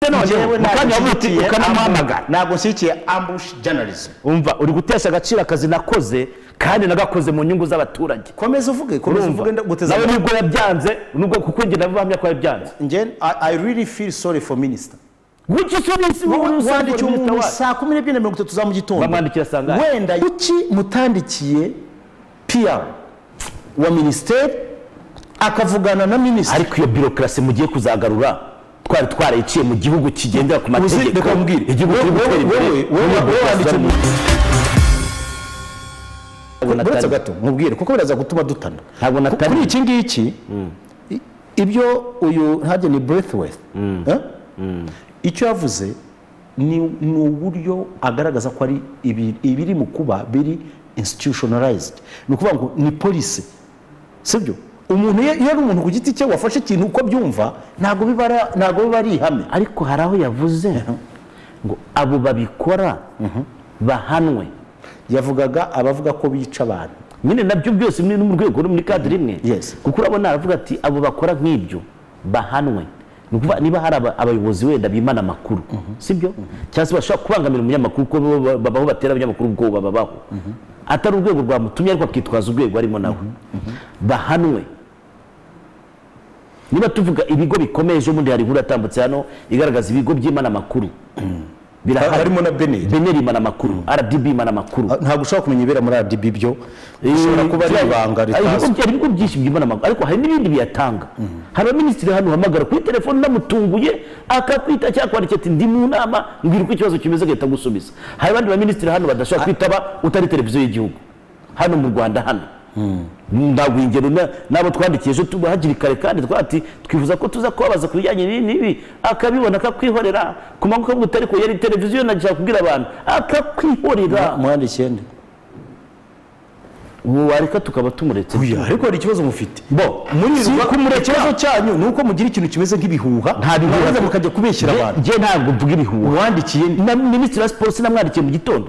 ufite none mukanya wavuga uti ukanamuhamagara ntabwo nshyigikiye ambushi jyanarizi umva uri gutesha agaciro akazi nakoze kandi nagakoze mu nyungu z'abaturage komeza uvuge komeza uvuge ndaguteze nawe nubwo yabyanze nubwo kuko njye nabihamya ko yabyanze njye i I really feel sorry for minister guki sobisi wowe wandikiye usanzwe umuntu wacu saa kumi n'ebyiri na mirongo itatu za mu gitondo bamwandikira saa ngahe? wenda kuki mutandikiye pr wa minisiteri akavugana na minisitiri ariko iyo birokrasi mugiye kuzagarura twari twarayiciye mu gihugu kigendera ku Uzi, mategeko reka nkubwire. igihugu kiri Wowe- gutera imbere wowe- wowe- muri wowe demokarasi wanditse umuntu. Ntabwo natari- uretse gato nkubwire kuko biraza gutuma dutana Ntabwo Ku- natari- kuri iki ngiki i- ibyo uyu hajye ni burethweth icyo yavuze ni ni uburyo agaragaza ko ari ibi- ibiri mu kuba biri institutionalized ni ukuvuga ngo ni polisi sibyo umuntu iyo iyo ari umuntu ku giti cye wafashe ikintu uko abyumva ntabwo biba ari- ntabwo biba ari ihame ariko hari aho yavuze ngo abo babikora bahanwe yavugaga abavuga ko bica abantu nyine nabyo byose muri mu rwego rumwe muri kadiri imwe Yes. kuko urabona aravuga ati abo bakora nk'ibyo bahanwe Ni ukuvuga niba hari aba- abayobozi wenda bimana amakuru sibyo cyangwa se bashobora kubangamira umunyamakuru kuko bo ba- babaho batera abanyamakuru ubwoba babaho atari urwego rwamutumye ariko akitwaza urwego arimo nawe bahanwe niba tuvuga ibigo bikomeye ejo bundi hari inkuru yatambutse hano igaragaza ibigo by'imana amakuru birahari harimo na beneri beneri imana amakuru rdb imana amakuru ntabwo ushobora kumenya ibera muri RDB byo bishobora kuba ari ibanga hari ritazwi ibigo- hari ibigo byinshi byimana amakuru ariko hari n'ibindi biyatanga hari abaminisitiri hano uhamagara kuri telefone unamutunguye akakwita cyangwa akwandikira ati ndi mu nama mbwira uko ikibazo kimeze agahita agusubiza hari abandi baminisitiri hano badashobora kwitaba utari televiziyo y'igihugu hano mu rwanda hano ntabwo ingero na- n'abo twandikiye ejo tuba hakiri kare kandi twati twifuza ko tuza kubabaza ku bijyanye n'ibi n'ibi akabibona akakwihorera ku manywa akavuga ati ariko yari televiziyo nagishaka kubwira abantu akakwihorera mwandikiye nde wareka tukaba tumuretse uya ariko hari ikibazo mufite bo muri si kumureka. ikibazo cyanyu ni uko mugira ikintu kimeze nk'ibihuha nta bihuha mukaza mukajya kubeshyira Nge- abantu nge ntabwo mvuga ibihuha uwandikiye nde na minisitiri wa siporo sinamwandikiye mu gitondo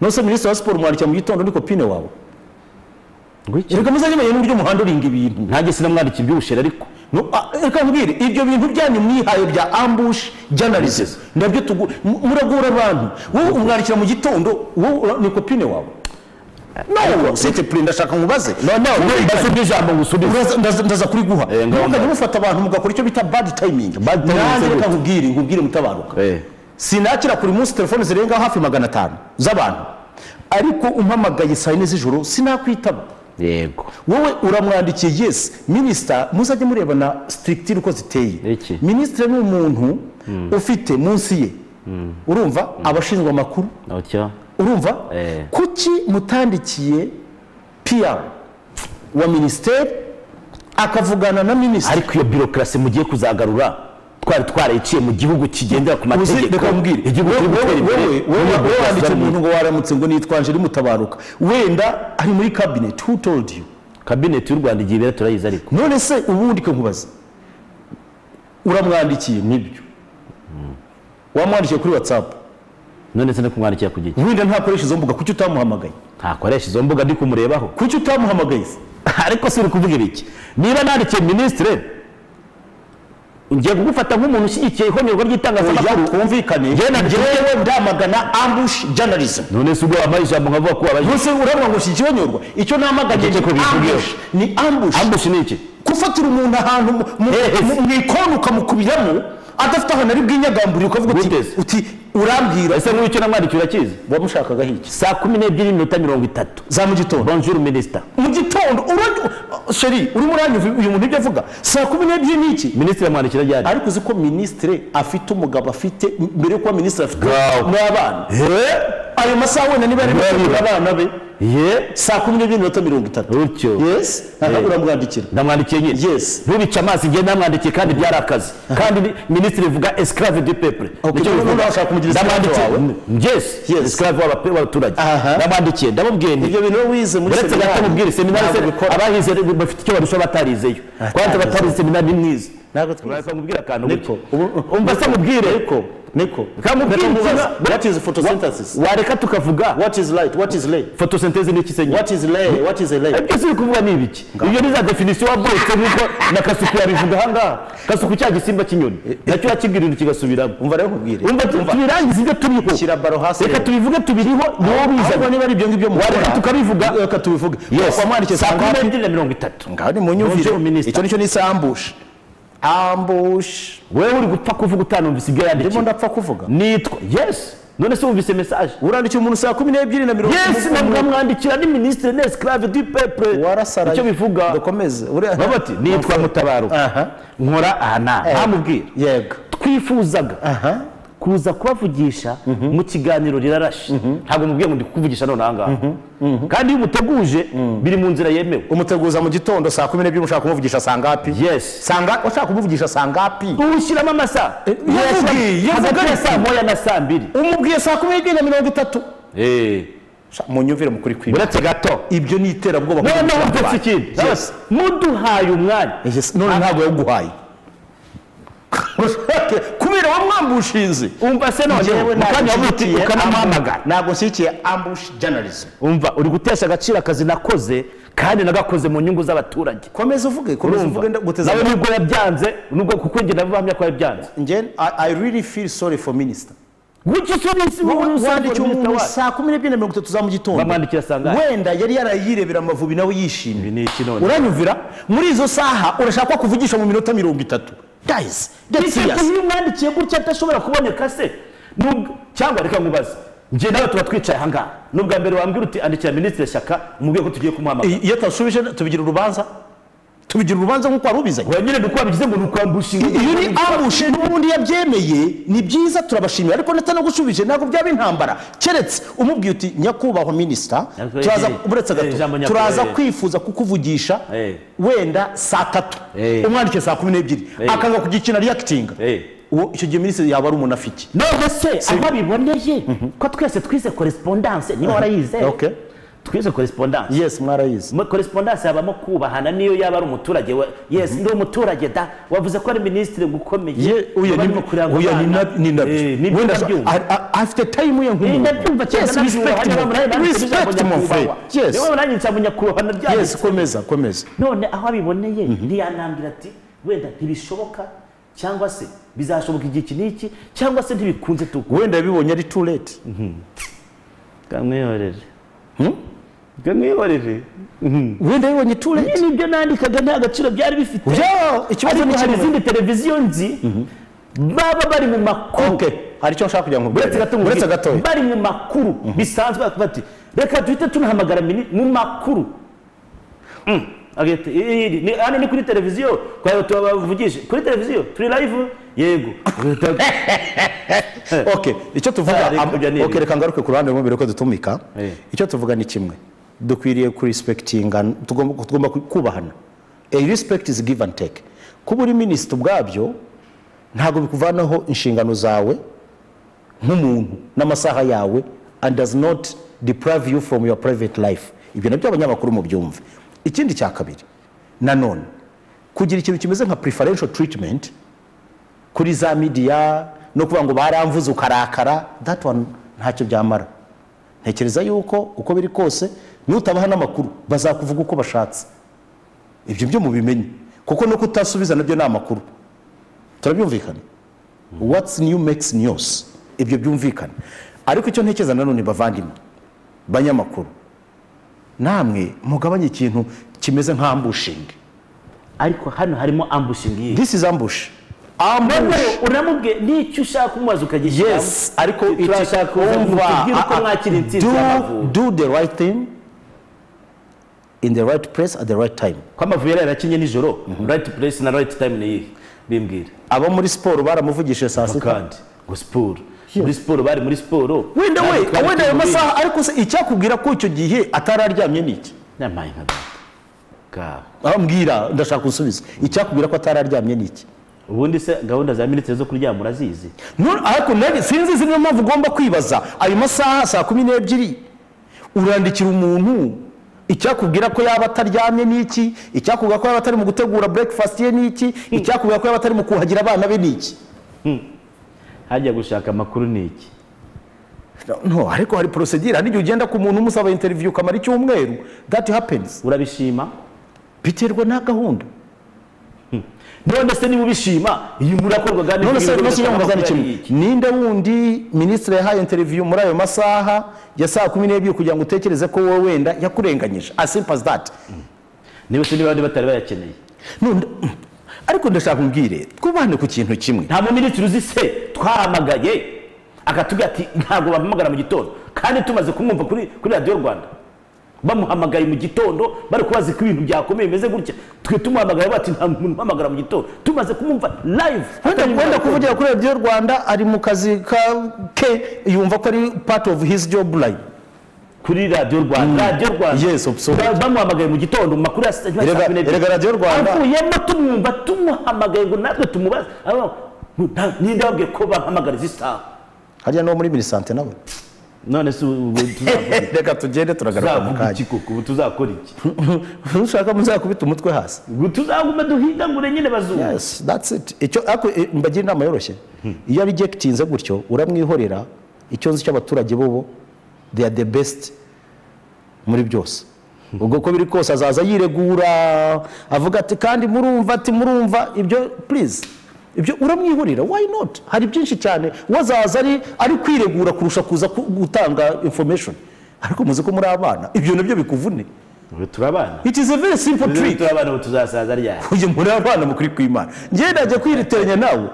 nose minisitiri wa siporo mwandikira mu gitondo ni kopine wawe Ngwiki. reka muzajye n'uburyo umuhanda uringa ibintu nanjye sinamwandikiye iby'ubushera ariko No, ah, reka nkubwire ibyo bintu byanyu mwihaye bya ambush journalism nabyo tugu mu- muragura abantu wowe umwandikira mu gitondo wowe ura- ni kopine wawe no site pre ndashaka nkubaze mbaze ubwo ijambo ngusubize Uraza- ndaza- ndaza kuriguha Eh, ngaho mukajya mufata abantu mugakora icyo bita bad timing Bad timing nanjye se reka gute? nkubwire nkubwire mutabaruka sinakira kuri munsi telefone zirenga hafi magana atanu z'abantu ariko umpamagaye saa yine z'ijoro sinakwitaba yego wowe uramwandikiye yes minisita muzajye murebana sitirigitire uko ziteye Iki? minisitiri ni umuntu ufite munsi ye urumva abashinzwe amakuru nocyo urumva Eh. kuki mutandikiye pr wa minisiteri akavugana na minisitiri ariko iyo birokrasi mugiye kuzagarura twari twarayiciye mu gihugu kigendera ku Uzi, mategeko reka nkubwire. igihugu kiri Wowe- gutera wowe- imbere wowe- wowe wowe wanditse umuntu ngo waramutse ngo nitwaje ari mutabaruka wenda ari muri kabineti who told you kabineti y'u rwanda igihe ibera turayizi ariko none se ubundi ko nkubaza uramwandikiye nibyo wamwandikiye kuri watsapu none se no kumwandikira ku giki wenda ntakoresha izo mbuga kuki utamuhamagaye ntakoresha izo mbuga ndi kumurebaho kuki utamuhamagaye se ariko si uri kuvuga ibiki niba nandikiye minisitire ngiye kugufata nk'umuntu ushyigikiye ihonyorwa oya ry'itangazamakuru twumvikane Ngena- ngewe ndamagana ambush journalism none se ubwo wampaye ijambo nkavuga ko wabaye bose urabona ngo si ikibanyorwa icyo namaganye Igice ko ni bivugiyeho. ambush ni ambush ambushi ni iki gufatira umuntu ahantu mu- mu- Hehe. mu- mu ikoni ukamukubiramo adafite ahantu ari bwinyagamburire ukavuga uti Guteze. uti urambwira ese nk'icyo namwandikiye urakizi wamushakagaho iki saa kumi n'ebyiri n'iminota mirongo itatu za mu gitondo bonjour minisita mu gitondo urajya sheri urimo uranyumva uyu muntu ibyo avuga saa kumi n'ebyiri n'iki minisitiri amwandikira ryari ariko uzi ko minisitire afite umugabo afite mbere yo kuba minisitiri afite Wow. n'abana He? ayo masaha wenda niba ari Niba gutegura biba. abana be ye saa kumi n'ebyiri n'iminota mirongo itatu gutyo yesi aha Eh. uramwandikira ndamwandikiye nyine Yes. ntubice amazi igihe namwandikiye kandi byari akazi kandi ni- minisitiri vuga esclave du peuple Okay, Nicyo noneho bivuga. urashaka kumugira esclave Ndamwandikiye- yes Yes. esclave w'abape- w'abaturage Aha. ndamwandikiye ndamubwiye nti ibyo bintu wowe wize muri uretse gato mubwire seminari se ntabwo bikora abahize bafite icyo barusha batarizeyo Atarize. kandi batarize seminari ni mwiza ntabwo twize Urashaka kumubwira akantu Niko. gutya. umva se mubwire niko Ntamubaza. what is photosynthesis wareka tukavuga what is light what is lay fotosenteze ni ikisenyi what is lay what is a lay byose uri kuvuga ni ibiki ibyo ni za definisiyo wavutse nk'uko na kasuku yabivuga ahangaha kasuku cya gisimba cy'inyoni nacyo yakibwirira kigasubiramo umva rero nkubwire umva tu- tubirangize ibyo turiho shyira baro hasi reka tubivuge tubiriho niwo ahubwo bizana niba ari ibyo ngibyo wareka mukora tukabivuga reka tubivuge yes wamwandikiye saa saa kumi ngahe n'ebyiri na mirongo itatu ngaho ni mu Nongeyeho nyumvire minisita. icyo nicyo nise ambush ambush wowe uri gupfa kuvuga utanumvise ibyo ndimo yandikiwe ndapfa kuvuga nitwa yes none se wumvise mesaje urandikiye umuntu saa kumi n'ebyiri na mirongo yes nabwo mwandikira ni minisitiri ni esclave du peuple warasaraye icyo bivuga dukomeze baba bati nitwa mutabaruka aha nkora aha n'aha ntamubwira yego twifuzaga aha kuza kubavugisha mu kiganiro rirarashe ntabwo mubwiye ngo ndi kukuvugisha none aha ngaha kandi iyo umuteguje biri mu nzira yemewe umuteguza mu gitondo saa kumi n'ebyiri ushaka kumuvugisha saa ngapi yes sanga ushaka kumuvugisha saa ngapi uwushyiramo amasaha yavugiye, Uyashyira- yavuga hagati ya ati- saa moya na saa mbiri umubwiye saa kumi n'ebyiri na mirongo itatu Sha, munyumvire mukuri kwiba uretse gato ibyo ni iterabwoba noneho ndetse ikindi Yes. muduhaye umwanya Yes, none ntabwo yawuguhaye Ushake, kubera wamwambushinze umva se none Njyewe mu kanya ntabwo wavuti nshyigikiye ukanamuhamagara ambu- ntabwo nshyigikiye ambush journalism umva uri gutesha agaciro akazi nakoze kandi nagakoze mu nyungu z'abaturage komeza uvuge komeza uvuge ndaguteze nawe nubwo yabyanze nubwo kuko njye nabihamya ko yabyanze njye I- i really feel sorry for minister gucyo isobisi wandikiye umuntu saa kumi n'ebyiri na mirongo itatu za mu gitondo Bamwandikira saa ngahe? wenda yari yarayirebera amavubi nawe yishimye ni iki none uranyumvira muri izo saha urashaka ko akuvugisha mu minota mirongo itatu guys that's serious iyo umwandikiye gutya adashobora kuboneka se Nubwo- cyangwa reka nkubaze njye nawe tuba twicaye ahangaha n'ubwa mbere wambwira uti andikira minisitiri shyaka mubwiye ko tugiye kumuhamagara iyo atasubije tubigira urubanza tubigira urubanza nk'uko wari ubizanye wenyine ni uko wabigize ngo ni ukwambusha inguma. iyo uri ambushe n'ubundi yabyemeye ni byiza turabashimira ariko natanagusubije ntabwo byaba intambara keretse umubwiye uti nyakubahwa minisita Nyakubahwa turaza nyakubahwa. uretse Eh, gato ijambo nyakubahwa, turaza eh. kwifuza kukuvugisha Eh. wenda saa tatu Eh. umwandikiye saa kumi n'ebyiri Eh. akanga kugikina reyakitinga Eh. uwo icyo gihe minisitiri yaba ari umunafiki none se aho abiboneye ko twese twize korespondanse niba warayize Okay. twize korespondanse yesi mwarayizi Mu- korespondanse habamo kubahana niyo yaba ari umuturage wa- yes ndi umuturage da wavuze ko ari minisitiri gukomeye Ye- oya ni- barimo kuranga oya ni abana. na- ni Eh, nabyo nibyo wenda ndabyumva. a- a- afite tayimu ye Eh, nk'umuntu ndabyumva cyane Yes, respect my- respect my friend. Yes. nanjye nsaba nyakubahwa Yes, nabyanditse komeza komeza none aho abiboneye ntiyanambwira ati wenda ntibishoboka cyangwa se bizashoboka igihe iki n'iki cyangwa se ntibikunze tuku wenda yabibonye ari too late kamwiyorere kamwiyorere wenda yabibonye too late n'ibyo nandikaga nta gaciro byari bifite Yo, ikibazo ariko ni hari kimwe. izindi televiziyo nzi baba bari mu makuru Okay, hari icyo nshaka kugira ngo uretse gato ngo uretse nkubwire, gatoya bari mu makuru bisanzwe bakavuga ati reka duhite tunahamagara mini mu makuru Mm. Agahita, "Iri, iri, ni- hano ni kuri televiziyo kwa tubavugishe kuri televiziyo turi live yego okay icyo tuvuga Hari am- kujya n'iri. okay reka ngaruke ku ruhande rumwe mbere ko dutumika Eh. icyo tuvuga ni kimwe dukwiriye kurispektinga tugomba tugomba kubahana a respect is give and take kuba uri minisita ubwabyo ntabwo bikuvanaho inshingano zawe nk'umuntu n'amasaha yawe and does not deprive you from your private life ibyo nabyo abanyamakuru mu byumve ikindi cya kabiri nanone kugira ikintu kimeze nka preferential treatment kuri za midiya no kuvuga ngo baramvuze ukarakara that one ntacyo byamara ntekereza yuko uko biri kose nutabaha n'amakuru bazakuvuga uko bashatse ibyo byo mubimenye kuko no kutasubiza nabyo ni amakuru turabyumvikana what's new makes news ibyo byumvikana ariko icyo ntekereza nanone bavandimwe banyamakuru namwe mugabanye ikintu kimeze nka ambushingi ariko hano harimo ambushing iyi this is ambush Noneho ambush uramubwiye nicyo ushaka kumubaza ukagishyiramo yes ariko it- turashaka umva, kutubwira uko a- a- mwakira intsinzi do- y'Amavubi. do the right thing in the right place at the right time ko amavubi yari yarakinye nijoro right place na right time ni iyihe bimbwira abo muri siporo baramuvugishije saa sita kandi ngo siporo muri siporo bari muri siporo wenda we Kandi twari wenda ayo turi muri- masaha ariko se icyakubwira ko icyo gihe atari aryamye ni iki Nyamaye nka data Ka- ambwira ndashaka gusubiza icyakubwira ko atari aryamye ni iki ubundi se gahunda za minisitiri zo kuryama urazizi None- ariko nari- sinzi zino mpamvu ugomba kwibaza ayo masaha saa kumi n'ebyiri urandikira umuntu icyakubwira ko yaba ataryamye ni iki icyakubwira ko yaba atari mu gutegura breakfast ye ni iki icyakubwira ko yaba atari mu kuhagira abana be ni iki hajya gushaka amakuru ni iki no ariko hari porosedire hari igihe ugenda ku muntu umusaba interiviyu ukamara icyumweru dati hapenizi urabishima biterwa na gahunda none se niba ubishima iyi murakorwaga none se n'ibintu no kinyamwuga ni byose kimwe iki? ninde wundi minisitiri yahaye interiviyu muri ayo masaha ya saa kumi n'ebyiri kugira ngo utekereze ko wowe wenda yakurenganyije asimpazi dati niba se niba abandi batari bayakeneye None- ariko ndashaka umbwire twubane ku kintu kimwe nta muminisitiri uzi se twahamagaye akatubwira ati ntabwo bampamagara mu gitondo kandi tumaze kumwumva kuri kuri radiyo rwanda bamuhamagaye mu gitondo bari kubaza ko ibintu byakomeye bimeze gutya twe tumuhamagaye bati nta muntu uhamagara mu gitondo tumaze kumwumva live wenda atari mu wenda gitondo. kuvugira kuri radiyo rwanda ari mu kazi ka ke yumva ko ari part of his job line kuri radiyo rwanda radiyo rwanda Yes, absolutely. Ba- bamuhamagaye mu gitondo mu makuru ya saa sita Erega- saa kumi n'ebyiri. erega Radio Rwanda. avuyemo tumwumva tumuhamagaye ngo natwe tumubaze Aba- nta- ninde wabwiye ko bampamagara izi saha hariya no muri minisante nawe none se ubu tuzavuga iki? reka tugende turagaruka mu tuzavuga kanya iki koko ubu tuzakora iki ntushaka muzakubita umutwe hasi Ngo tuzagume duhindagure nyine bazungu yes that's it icyo ariko eh, mbagira inama yoroshye iyo ari gitinze gutyo uramwihorera icyo nzi cy'abaturage bobo they are the best muri byose ubwo ko biri kose azaza yiregura avuga ati kandi murumva ati murumva ibyo please ibyo uramwihorera why not hari byinshi cyane wazaza ari ari kwiregura kurusha kuza ku- gutanga information ariko muzi ko muri abana ibyo nabyo bikuvune ubu turi abana it is a very simple Ubu trick turi abana ubu tuzasaza ryari uyu muri abana mukuri kw'imana njyewe najya kwiriteranya nawe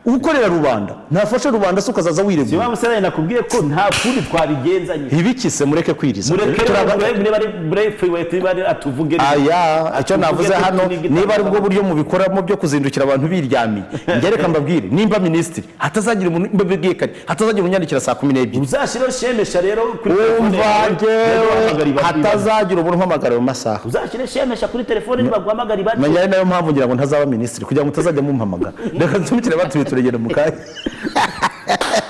ukorera rubanda ntafashe rubanda se ukazaza ni wiregura wa musore nakubwiye ko nta kundi twabigenzanye ntibikise mureke kwiriza mureke Turaba- bari atuvuge aya Ati, icyo uvuge navuze ko hano tuniga niba ari bwo itangazaburi. buryo mubikoramo byo kuzindukira abantu biryamiye ngereka mbabwire nimba minisitiri hatazagira umuntu mbabwiye kare hatazagira unyandikira saa kumi n'ebyiri uzashyireho shemesha rero kuri telefone umva yawe, ngewe ntibaguhamagare ibandi. hatazagira umuntu umpamagara ayo masaha uzashyire shemesha kuri telefone ntibaguhamagara ibandi. menya ari nayo mpamvu ngira ngo ntazaba minisitiri kugira ngo mutazajya mumpamagara reka ntumikire batubita urugendo mu kanya